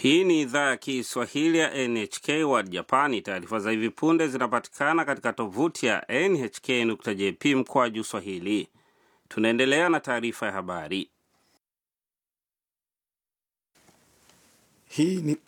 Hii ni idhaa ya Kiswahili ya NHK World Japani. Taarifa za hivi punde zinapatikana katika tovuti ya nhk.jp mkwaju swahili. Tunaendelea na taarifa ya habari. Hii ni,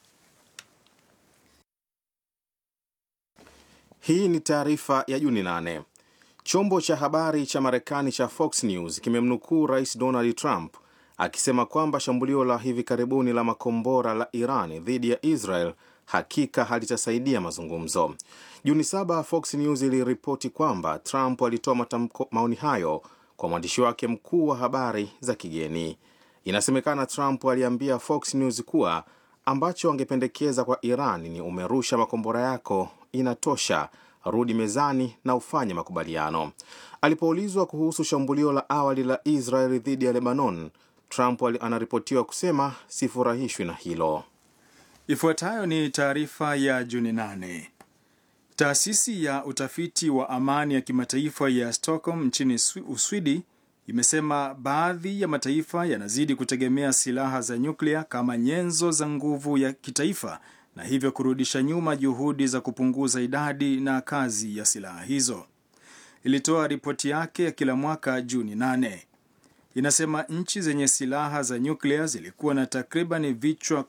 hii ni taarifa ya Juni 8. Chombo cha habari cha Marekani cha Fox News kimemnukuu Rais Donald Trump akisema kwamba shambulio la hivi karibuni la makombora la Iran dhidi ya Israel hakika halitasaidia mazungumzo. Juni saba, Fox News iliripoti kwamba Trump alitoa matamko maoni hayo kwa mwandishi wake mkuu wa habari za kigeni. Inasemekana Trump aliambia Fox News kuwa ambacho angependekeza kwa Iran ni umerusha makombora yako, inatosha, rudi mezani na ufanye makubaliano. Alipoulizwa kuhusu shambulio la awali la Israel dhidi ya Lebanon, Trump anaripotiwa kusema sifurahishwi na hilo. Ifuatayo ni taarifa ya Juni 8. Taasisi ya utafiti wa amani ya kimataifa ya Stockholm nchini Uswidi imesema baadhi ya mataifa yanazidi kutegemea silaha za nyuklia kama nyenzo za nguvu ya kitaifa na hivyo kurudisha nyuma juhudi za kupunguza idadi na kazi ya silaha hizo. Ilitoa ripoti yake ya kila mwaka Juni 8. Inasema nchi zenye silaha za nyuklia zilikuwa na takriban vichwa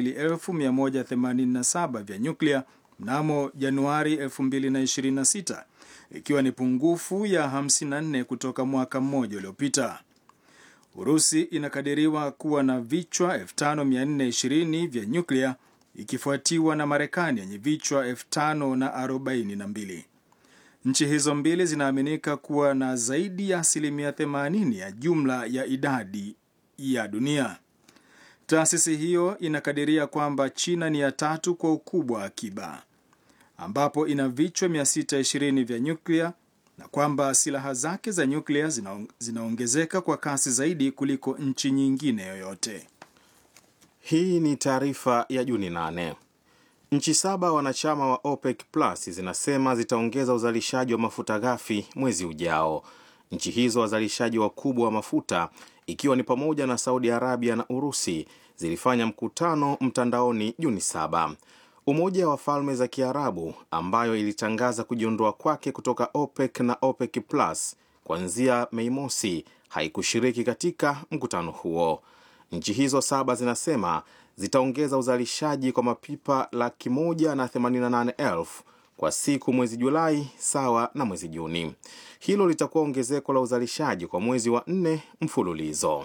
12187 vya nyuklia mnamo Januari 2026 ikiwa ni pungufu ya 54 kutoka mwaka mmoja uliopita. Urusi inakadiriwa kuwa na vichwa 5420 vya nyuklia ikifuatiwa na Marekani yenye vichwa 5042. Nchi hizo mbili zinaaminika kuwa na zaidi ya asilimia 80 ya jumla ya idadi ya dunia. Taasisi hiyo inakadiria kwamba China ni ya tatu kwa ukubwa akiba, ambapo ina vichwa 620 vya nyuklia na kwamba silaha zake za nyuklia zina, zinaongezeka kwa kasi zaidi kuliko nchi nyingine yoyote. Hii ni taarifa ya Juni 8. Nchi saba wanachama wa OPEC Plus zinasema zitaongeza uzalishaji wa mafuta ghafi mwezi ujao. Nchi hizo wazalishaji wakubwa wa mafuta ikiwa ni pamoja na Saudi Arabia na Urusi zilifanya mkutano mtandaoni Juni saba. Umoja wa Falme za Kiarabu ambayo ilitangaza kujiondoa kwake kutoka OPEC na OPEC Plus kuanzia Mei mosi haikushiriki katika mkutano huo. Nchi hizo saba zinasema zitaongeza uzalishaji kwa mapipa laki moja na themanini na nane elfu kwa siku mwezi Julai sawa na mwezi Juni. Hilo litakuwa ongezeko la uzalishaji kwa mwezi wa nne mfululizo.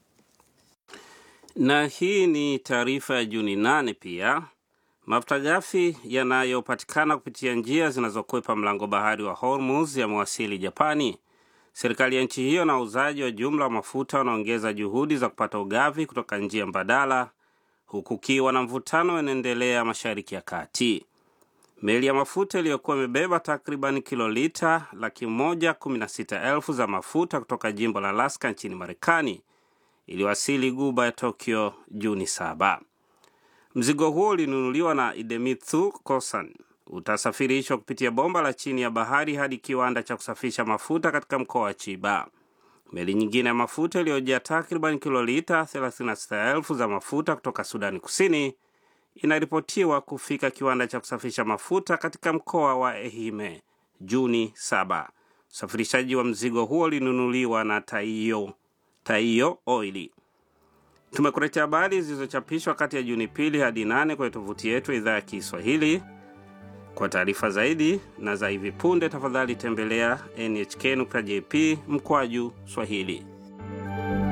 Na hii ni taarifa ya Juni nane. Pia mafuta ghafi yanayopatikana kupitia njia zinazokwepa mlango bahari wa Hormuz yamewasili Japani. Serikali ya nchi hiyo na wauzaji wa jumla wa mafuta wanaongeza juhudi za kupata ugavi kutoka njia mbadala huku ukiwa na mvutano unaendelea mashariki ya kati. Meli ya mafuta iliyokuwa imebeba takriban kilolita laki moja kumi na sita elfu za mafuta kutoka jimbo la Alaska nchini Marekani iliwasili guba ya Tokyo Juni saba. Mzigo huo ulinunuliwa na Idemitsu Kosan utasafirishwa kupitia bomba la chini ya bahari hadi kiwanda cha kusafisha mafuta katika mkoa wa Chiba. Meli nyingine ya mafuta iliyojaa takriban kilolita 36,000 za mafuta kutoka Sudani Kusini inaripotiwa kufika kiwanda cha kusafisha mafuta katika mkoa wa Ehime Juni 7. Usafirishaji wa mzigo huo ulinunuliwa na Taiyo, Taiyo Oili. Tumekuletea habari zilizochapishwa kati ya Juni pili hadi nane kwenye tovuti yetu idhaa ya Kiswahili. Kwa taarifa zaidi na za hivi punde, tafadhali tembelea nhk.jp mkwaju Swahili.